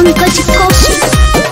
पंकज कौशिक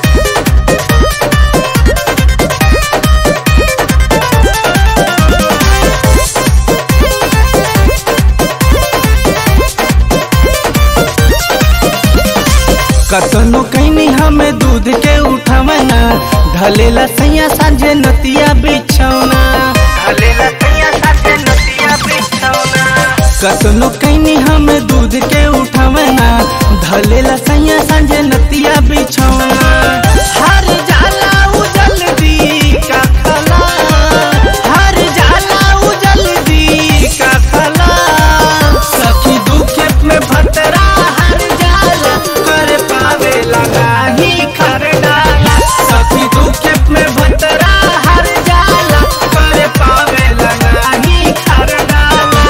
कतनो कैनी हमें दूध के उठवना ढलेला सैया सांझे नतिया बिछौना ढलेला सैया सांझे नतिया बिछौना कतनो कैनी हमें दूध के उठवना ढलेला सैया सांझे नतिया बिछौना हर जाला उजल दी का खला हर जाला उजल दी का खला सखी दुख में भतरा हर जाला कर पावे लगा ही कर डाला सखी दुख में भतरा हर जाला कर पावे लगा ही कर डाला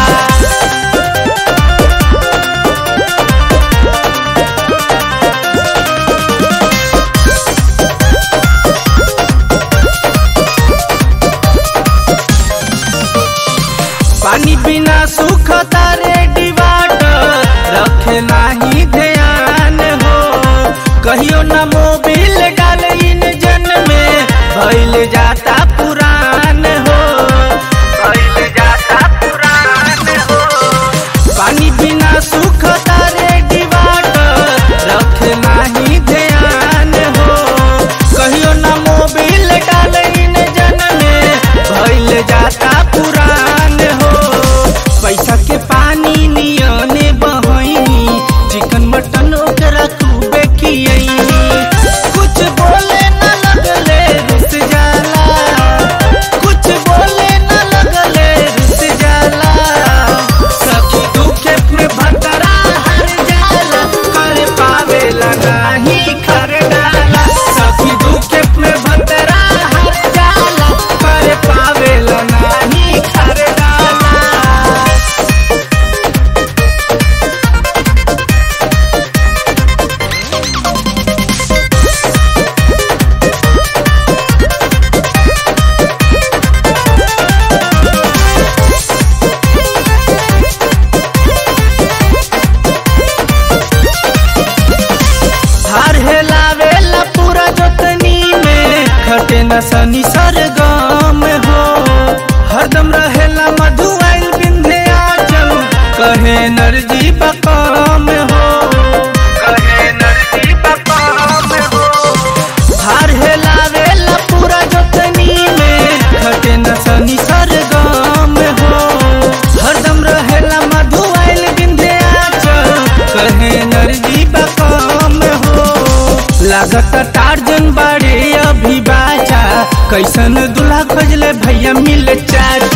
पानी बिना सुख तारे डिवाटर रखे नाही ध्यान हो कहियो न मोबिल डाल इंजन में भइल जाता पुरान हो भइल जाता पुरान हो पानी बिना सुख तारे डिवाटर रखे नाही ध्यान हो कहियो न मोबिल डाल इंजन में भइल जाता पुरान हो पैसा के पानी नियने बहनी चिकन मटन ओकरा खूबे खियनी कुछ बोले न लगले रुस जाला कुछ बोले न लगले रुस जाला सखी दुखे में भतरा हर जाला कर पावे लगा ही कर डाला सखी दुखे में भतरा हर जाला कर पावे लगा ही कर डाला हार हेलावेला पूरा जोतनी में खटे न सनी सरगम हो हरदम रहेला मधुआइल बिंधे आचल कहे नरजी बकम हो कहे नरजी बकम हो हार हेलावेला पूरा जोतनी में खटे न सनी सरगम हो हरदम रहेला मधुआइल बिंधे आचल कहे नरजी बकम हो लागत टार्जन बाड़े अभी बाचा कैसन दूल्हा खोजले भैया मिल चाचा